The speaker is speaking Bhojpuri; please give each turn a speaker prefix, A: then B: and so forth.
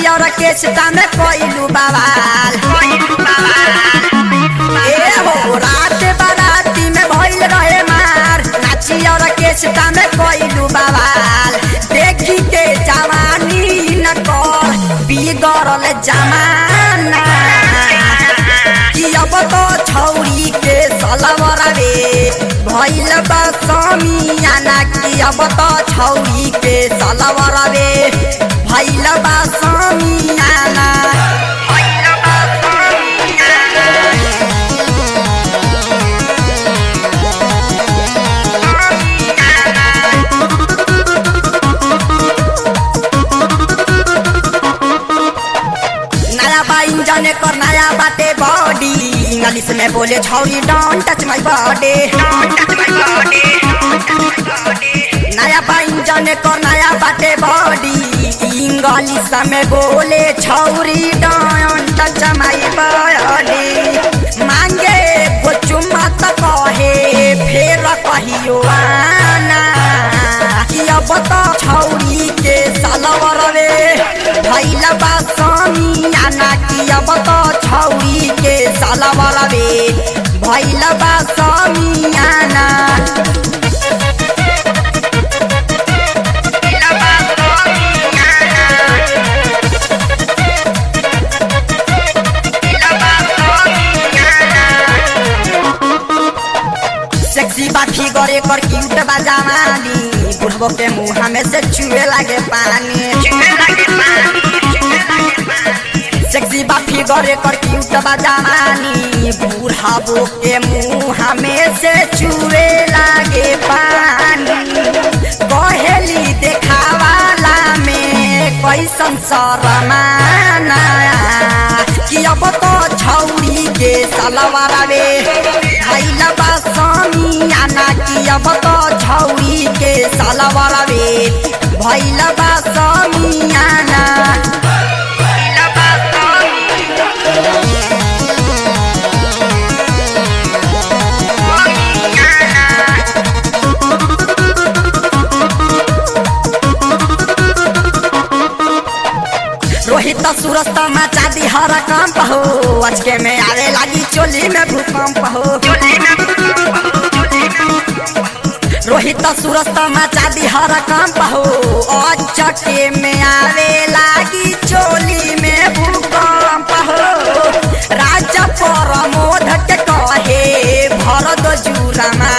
A: ऑर्केस्ट्रा में कोइलू बवाल ए हो रात बाराती में भइल रहे मार नाची ऑर्केस्ट्रा में कोइलू बवाल देखी के जवानी न कर बिगड़ल जमाना कि अब तो छौरी के सलवर रे भइल बा समियाना कि अब तो छौरी के सलवर रे भइल बा समियाना भइल बा नया बा इंजन कर नया बाटे बॉडी इंग्लिश में बोले छौरी डोंट टच माय बॉडी नया बा इंजन कर नया बाटे बॉडी इंग्लिश में बोले छौरी डोंट टच माय बॉडी मांगे वो चुम्मा त कहे फेर कहियो आना कि अब त छौरी के सलवर रे भैल बा समियाना कि अब त छौरी के सलवर रे भैल बा समियाना सेक्सी बा फिगर एकर क्यूट बा जवानी बुढ़बो के मुंह में से चुए लागे पानी सेक्सी बा फिगर एकर क्यूट बा जवानी बुढ़ाबो के मुंह में से चुए लागे पानी कहेली देखावाला में कैसन शरमाना कि अब तो छौरी के सलवार रे भैल बा समियाना कि अब तो छौरी के सलवार रे भैल बा समियाना रोहित सूरज मचा दी हर काम हो अचके में आवे लागी चोली में भूकंप हो रोहित सूरज मचा दी हर काम हो अचके में आवे लागी चोली में भूकंप हो राजा प्रमोद के कहे भरत जुरमा